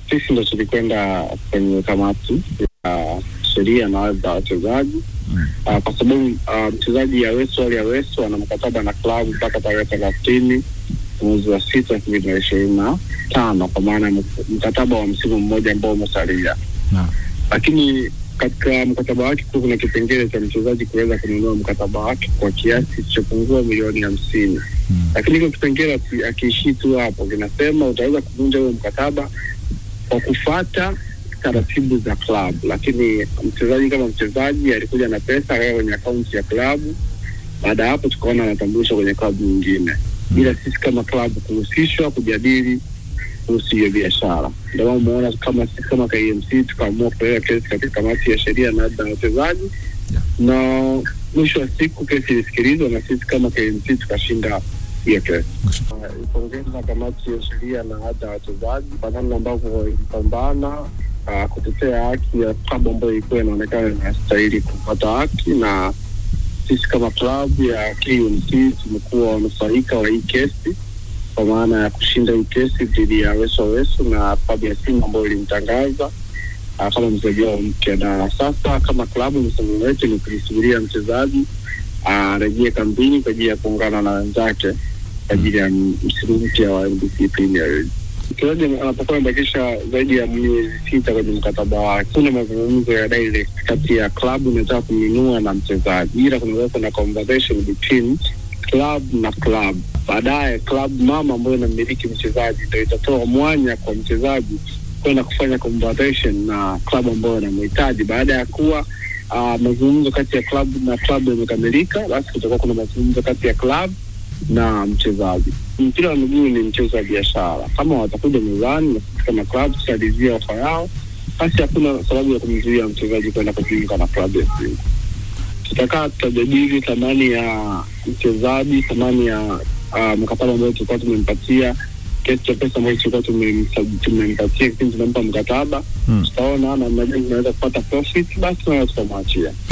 sisi ndo tulikwenda kwenye kamati ya sheria na hadhi za wachezaji uh, kwa sababu uh, mchezaji Aweso Ali Aweso ana mkataba na klabu mpaka tarehe thelathini mwezi wa sita elfu mbili na ishirini na tano kwa maana ya mkataba wa msimu mmoja ambao umesalia Naam. lakini katika mkataba wake kuwa kuna kipengele cha mchezaji kuweza kununua mkataba wake kwa kiasi kisichopungua milioni hamsini Mm. lakini hiko kipengele aki- akiishii tu hapo kinasema utaweza kuvunja huo mkataba kwa kufata taratibu za klabu lakini mchezaji kama mchezaji alikuja na pesa akaweka kwenye akaunti ya klabu baada ya hapo tukaona anatambulishwa kwenye klabu nyingine ila sisi kama klabu kuhusishwa kujadili kuhusu hiyo biashara ndio maana umeona kama sisi kama KMC tukaamua kupeleka kesi katika kamati ya sheria na hadhi za wachezaji Yeah. na mwisho wa siku kesi ilisikilizwa na sisi kama KMC tukashinda hiyo kesi Uh, ipongeza kamati ya sheria na hata wachezaji kwa namna ambavyo ilipambana uh, kutetea haki ya klabu ambayo ilikuwa inaonekana inastahili kupata haki, na sisi kama klabu ya KMC tumekuwa wanufaika wa hii kesi kwa maana ya kushinda hii kesi dhidi ya Weso Weso na klabu ya Simba ambayo ilimtangaza uh, kama mchezaji wao mpya, na sasa kama klabu msimamo wetu ni kulisubiria mchezaji arejee kambini kwa ajili ya kuungana na wenzake kwa ajili ya msimu mpya wa NBC Premier League. Mchezaji anapokuwa amebakisha zaidi ya miezi sita kwenye mkataba wake, kuna mazungumzo ya direct kati ya klabu inataka kumnunua na mchezaji, ila kunaweza na conversation between club na club. Baadaye club mama ambayo inamiliki mchezaji ndio itatoa mwanya kwa mchezaji kwenda kufanya conversation na klabu ambayo inamhitaji. Baada ya kuwa uh, mazungumzo kati ya klabu na klabu yamekamilika, basi kutakuwa kuna mazungumzo kati ya klabu na mchezaji. Mpira wa miguu ni mchezo wa biashara. Kama watakuja mezani na sisi kama klabu tutalizia ofa yao, basi hakuna sababu ya kumzuia mchezaji kwenda kujiunga na klabu ya Simba. Tutakaa tutajadili thamani ya mchezaji, thamani ya uh, mkataba ambao tulikuwa tumempatia, kiasi cha pesa ambacho tulikuwa tumemsa- tumempatia kipindi tunampa mkataba. Mm. Tutaona namna gani tunaweza kupata profit, basi tunaweza tukamwachia.